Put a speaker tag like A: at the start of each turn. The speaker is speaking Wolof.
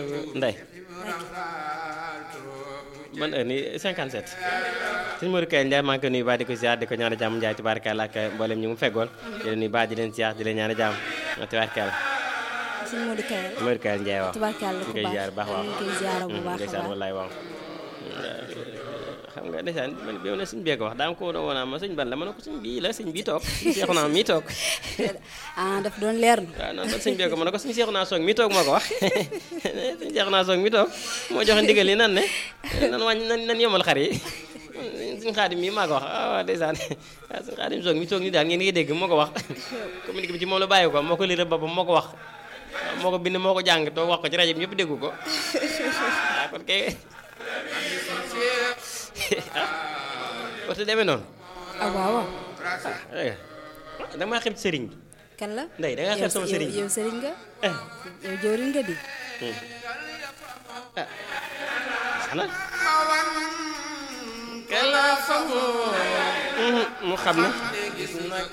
A: Ndey ban heure nii 57 sëñ Modou Kay Ndiaye maa ngi koy nuyu baax di ko ziar di ko ñaan jàmm Ndiaye tubaarkàlla ak mboolem ñu mu feggoon di leen nuyu baax di leen ziar di leen ñaan jàmm tubaarkàlla
B: sëñ Modou Kayal
A: Modou Kay Ndiaye waaw
B: tubaarkàlla
A: ñu
B: ku
A: koy ziar baax waaw
B: ñu koy ziar bu baax a
A: ndeysaan
B: baax
A: wallaay waaw xam nga ndeysaan man bi ma ne sëñ bee ko wax daa ma ko woon a ma sëñ ban la ma ne ko sëñ bii la sëñ bii toog sëñ seexu naa mii toog
B: ah daf doon leer na
A: waaw noonu kon sëñ bee ko ma ne ko sëñ seexu naa soog mii toog moo ko wax sëñ seexu naa soog mii toog moo joxe ndigal yi nan ne nan wàññi nan nan yomal xar yi suñ xaadim mii maa ko wax ah waaw ndeysaan waaw suñ xaadim soog mi toog ni daal ngeen ngi dégg moo ko wax communiqué bi ci moom la bàyyi ko moo ko lire boppam moo ko wax moo ko bind moo ko jàng toog wax ko ci rajo bi ñëpp déggu ko waaw kon kay waxtu demee noonu
B: ah waaw waaw
A: da maa xem sëriñ bi
B: kan la
A: ndey da ngaa xeeb sama sëriñ bi
B: yow sëriñ nga
A: ah
B: yow jëwriñ nga di
A: xanaa kala famu mu xam ne